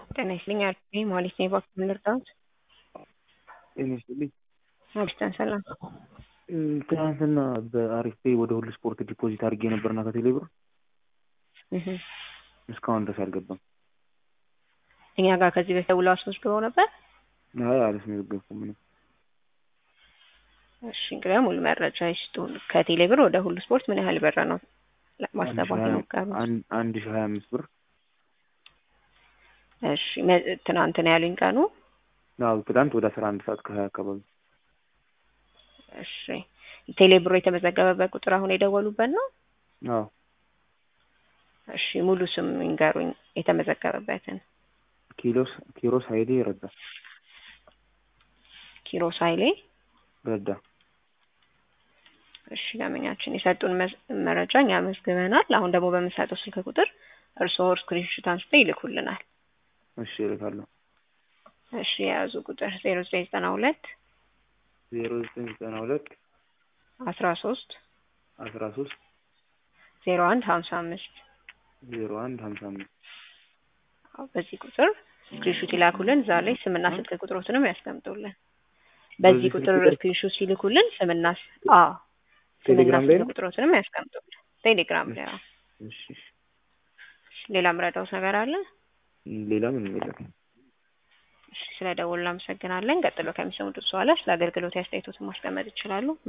ጤና ይስጥልኝ አልኩኝ ማለት ነው። እባክህ ልርዳዎት? ጤና ይስጥልኝ። አብስተን ሰላም። ትናንትና በአሪፍ ፔይ ወደ ሁሉ ስፖርት ዲፖዚት አድርጌ ነበርና ከቴሌ ብር እህ እስካሁን ድረስ አልገባም። እኛ ጋር ከዚህ በፊት ደውለው አስመዝግበው ነበር። አይ አላስመዘገብኩም ምንም። እሺ እንግዲህ ሙሉ መረጃ ይስጡን። ከቴሌ ብር ወደ ሁሉ ስፖርት ምን ያህል ብር ነው ማስተባት የሞከሩት? አንድ አንድ ሺህ ሀያ አምስት ብር እሺ መ- ትናንት ነው ያሉኝ ቀኑ። አዎ ትናንት ወደ አስራ አንድ ሰዓት ከሀያ አካባቢ እሺ ቴሌ ብሮ የተመዘገበበት ቁጥር አሁን የደወሉበት ነው? አዎ እሺ ሙሉ ስም ይንገሩኝ የተመዘገበበትን። ኪሎስ ኪሮስ ሀይሌ ረዳ ኪሮስ ኃይሌ። ረዳ እሺ ደንበኛችን የሰጡን መዝ- መረጃ እኛ መዝግበናል። አሁን ደግሞ በምንሰጠው ስልክ ቁጥር እርስዎ ስክሪንሾት አንስተው ይልኩልናል። እሺ እልካለሁ። እሺ የያዙ ቁጥር ዜሮ ዘጠኝ ዘጠና ሁለት ዜሮ ዘጠኝ ዘጠና ሁለት አስራ ሶስት አስራ ሶስት ዜሮ አንድ ሀምሳ አምስት ዜሮ አንድ ሀምሳ አምስት በዚህ ቁጥር ስክሪንሾት ይላኩልን። እዛ ላይ ስምና ስልክ ቁጥሮትንም ያስቀምጡልን። በዚህ በዚህ ቁጥር ስልክ ቁጥር? ስክሪንሾት ሲልኩልን ስምና ስ- አዎ ስምና ቴሌግራም ላይ ስልክ ነው? ቁጥሮትንም ያስቀምጡልን። ቴሌግራም ላይ አዎ። እሺ እሺ። ሌላ ምረዳውት ነገር አለ? ሌላ ምንም የለም። እሺ ስለ ደወሉ እናመሰግናለን። ቀጥሎ ከሚሰሙት በኋላ ስለ አገልግሎት አስተያየቶትን ማስቀመጥ ይችላሉ።